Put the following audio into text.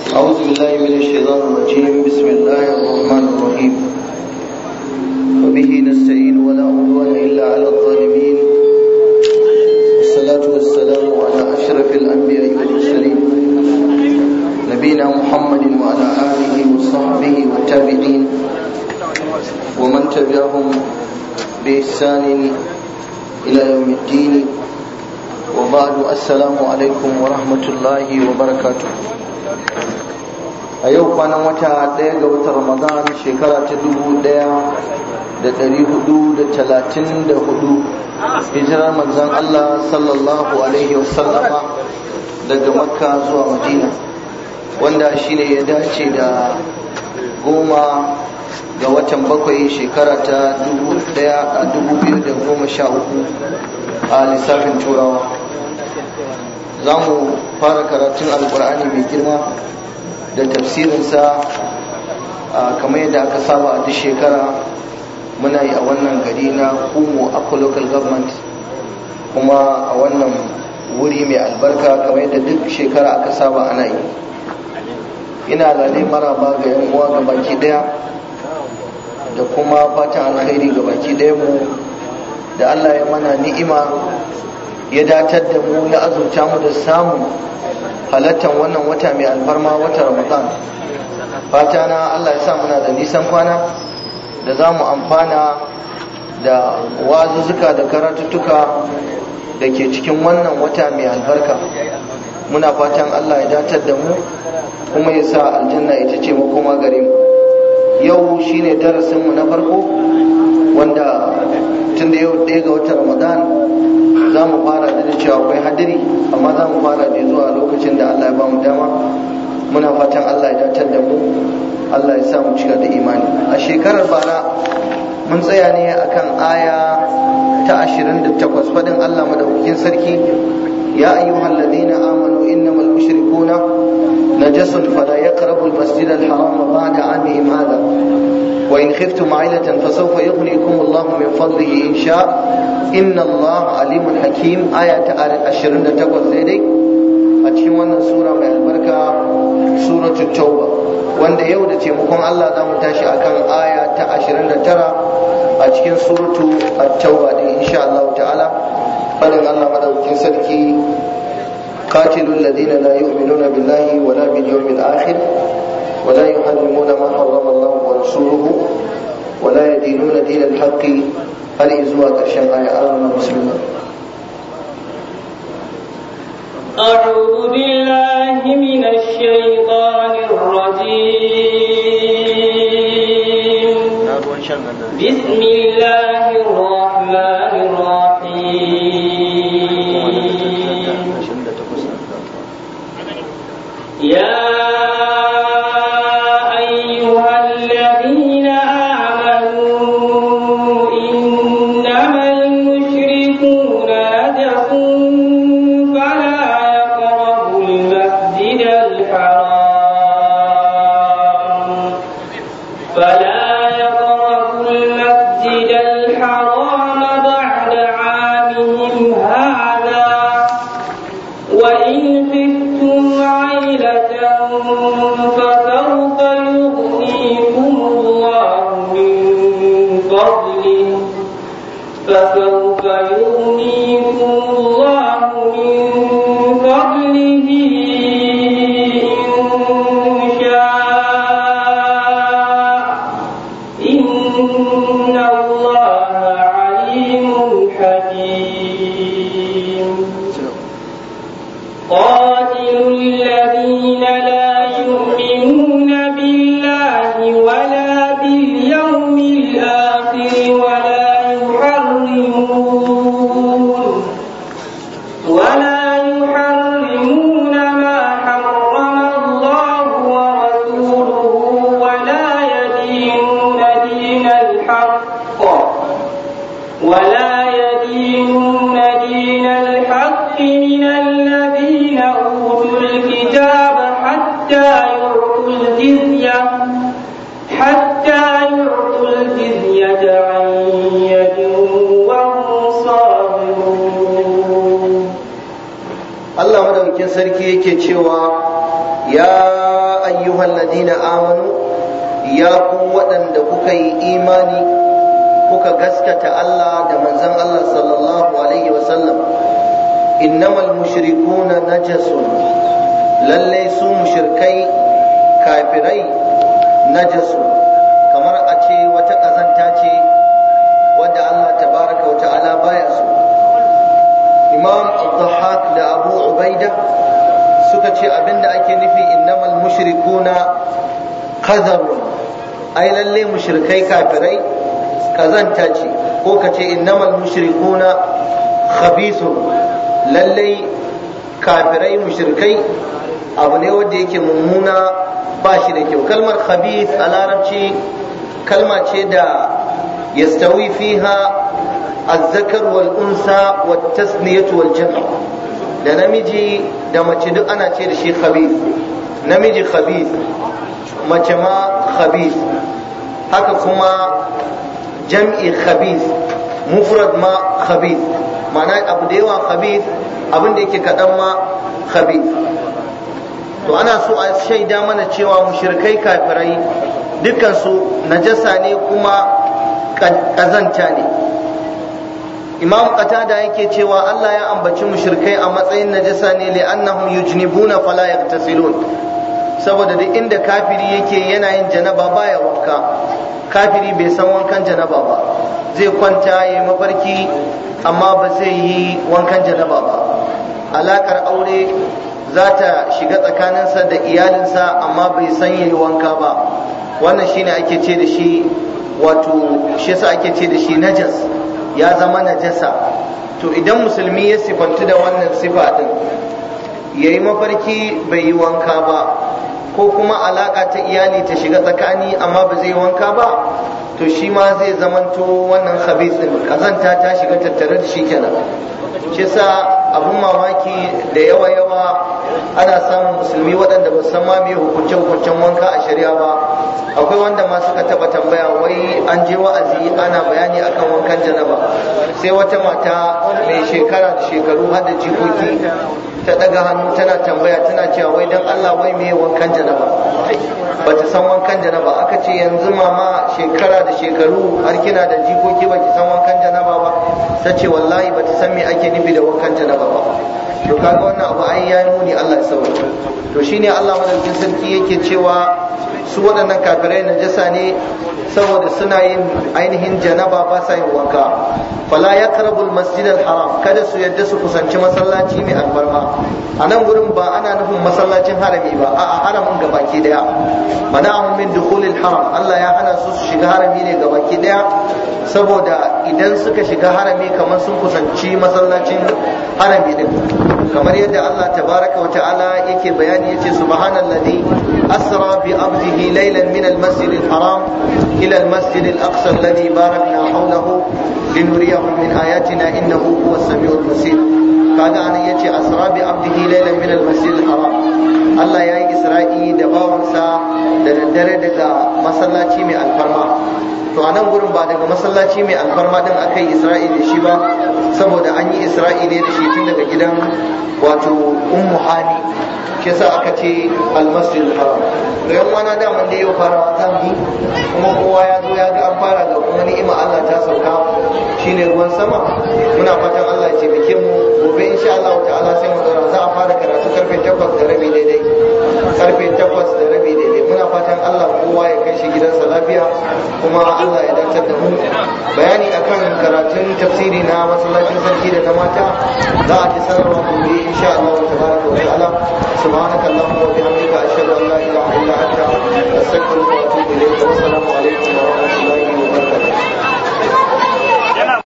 أعوذ بالله من الشيطان الرجيم بسم الله الرحمن الرحيم وبه نستعين ولا عدوان إلا على الظالمين والصلاة والسلام على أشرف الأنبياء والمرسلين نبينا محمد وعلى آله وصحبه والتابعين ومن تبعهم بإحسان إلى يوم الدين وبعد السلام عليكم ورحمة الله وبركاته a yau kwanan wata ɗaya ga watan ramadan shekara ta dubu ɗaya da ɗari hudu da talatin da hudu hijirar manzan allah sallallahu alaihi wasallama daga makka zuwa madina wanda shine ya dace da goma ga watan bakwai shekara ta dubu ɗaya a dubu biyu da goma sha uku a lissafin turawa za mu fara karatun alkur'ani mai girma da tafsirinsa kamar yadda aka saba a duk shekara muna yi a wannan gari na kumo akwa local government kuma a wannan wuri mai albarka kamar yadda duk shekara aka saba ana yi ina lalai maraba ga yan uwa ga baki daya da kuma fatan alkhairi ga baki daya mu da allah ya mana ni'ima ya datar da mu ya azurta mu da samun halattar wannan wata mai alfarma wata ramadan fata na allah ya sa muna da nisan kwana da za mu amfana da wazuzzuka da karatuttuka da ke cikin wannan wata mai albarka muna fatan allah ya datar da mu kuma ya sa aljanna ita ce makoma gare mu yau shine darasinmu na farko wanda tun da yau ɗaya ga watan ramadan za mu fara da cewa akwai hadiri amma za mu fara da zuwa lokacin da Allah ya ba mu dama muna fatan Allah ya datar da mu Allah ya sa mu cika da imani a shekarar bara mun tsaya ne akan aya ta 28 fadin Allah madaukakin sarki ya ayyuhal ladina amanu innamal mushrikuna najasun fala yaqrabu al-masjid al-haram ba'da 'amihim hadha وإن خفتم عيلة فسوف يغنيكم الله من فضله إن شاء إن الله عليم حكيم آية أشرين تقول ذلك أتشم وانا سورة من البركة سورة التوبة wanda yau da taimakon Allah za mu tashi akan aya ta 29 a cikin suratu at-tauba din insha Allah ta'ala fadin Allah madaukakin sarki qatilul ladina la yu'minuna billahi wala bil yawmil akhir ولا يحرمون ما حرم الله ورسوله ولا يدينون دين الحق هل إزواء كرشان آية آمنا بسم الله أعوذ بالله من الشيطان الرجيم بسم الله الرحمن الرحيم يا Allah madaukakin sarki yake cewa ya ayyuhal ladina amanu ya ku waɗanda kuka yi imani kuka gaskata Allah da manzon Allah sallallahu alaihi wasallam innamal mushrikuna najasun lalle su mushrikai kafirai najasun kamar a ce wata ƙazanta ce wadda Allah tabaraka wa ta'ala baya so imam al-dhahak da abu ubaida suka ce abinda ake nufi innamal mushrikuna qadharun ai lalle mushrikai kafirai kazanta ce ko ka ce innamal mushrikuna khabithun lalle kafirai mushrikai abu ne wanda yake mummuna ba shi da kyau kalmar khabith a larabci kalma ce da yastawi fiha الذكر والأنثى والتثنية والجمع da namiji da mace duk ana ce da shi khabith namiji khabith mace ma khabith haka kuma jam'i khabith mufrad ma khabith ma'ana abu da yawa khabith abin da yake kaɗan ma khabith to ana so a shaida mana cewa mushrikai kafirai dukkansu najasa ne kuma ƙazanta ne imam qatada yake cewa Allah ya ambaci mushrikai a matsayin najasa ne li'annahum yujnibuna fala yagtasilun saboda duk inda kafiri yake yana yin janaba baya wanka kafiri bai san wankan janaba ba zai kwanta ya mafarki amma ba zai yi wankan janaba ba alakar aure za ta shiga tsakaninsa da iyalinsa amma bai san yayi wanka ba wannan shine ake ce da shi wato shi yasa ake ce da shi najas ya zama najasa to idan musulmi ya sifantu da wannan sifa din ya yi mafarki bai yi wanka ba ko kuma alaka ta iyali ta shiga tsakani amma ba zai wanka ba to shi ma zai zamanto wannan khabis din kazanta ta shiga tattare da shi kenan shi sa abun mamaki da yawa yawa ana samun musulmi waɗanda ba san ma me hukunce hukuncen wanka a shari'a ba akwai wanda ma suka taba tambaya wai an je wa'azi ana bayani akan wankan janaba sai wata mata mai shekara da shekaru har da jikoki ta daga hannu tana tambaya tana cewa wai dan Allah wai me wankan janaba bata san wankan janaba aka ce yanzu mama shekara da shekaru har kina da jikoki baki san wankan janaba ba ta ce wallahi bata san me ake nufi da wankan janaba ba to kaga wannan abu ai yayi muni Allah ya sauke to shine Allah madaukakin sarki yake cewa su waɗannan kafirai najasa ne saboda suna yin ainihin janaba ba sa yin wanka fala yaqrabul masjid haram kada su yadda su kusanci masallaci mai albarma a nan gurin ba ana nufin masallacin harami ba a'a haramin gabaki daya mana'ahum min dukhulil haram Allah ya hana su su shiga harami ne gabaki daya saboda idan suka shiga harami kamar sun kusanci masallacin harami din kamar yadda Allah tabaraka wa ta'ala yake bayani yace subhanallazi asra bi abdihi laylan min al-masjid al-haram ila al-masjid al-aqsa alladhi barakna hawlahu linuriyahu min ayatina innahu huwa as-sami'ul basir kaga anan yace asra bi abdihi laylan min al-masjid al-haram Allah ya yi isra'i da bawansa da daddare daga masallaci mai alfarma to a nan gurin ba daga masallaci mai alfarma din aka yi isra'i da shi ba saboda an yi isra'i ne da shi tun daga gidan wato ummu hani shi yasa aka ce almasjid haram da yan wana da mun da yau fara za mu kuma kowa ya zo ya ga an fara ga kuma ni'ima Allah ta sauka shine ruwan sama muna fatan Allah ya taimake mu gobe insha Allah ta'ala sai mu dora za a fara karatu karfe 8 da rabi daidai karfe 8 da rabi daidai muna fatan Allah kowa ya kai shi gidansa lafiya kuma Allah ya dantar da mu bayani akan karatun tafsiri na masallacin sarki da na mata za a ji sanarwa gobe insha Allah tabaraka wa ta'ala subhanaka allahumma wa bihamdika ashhadu an la ilaha illa anta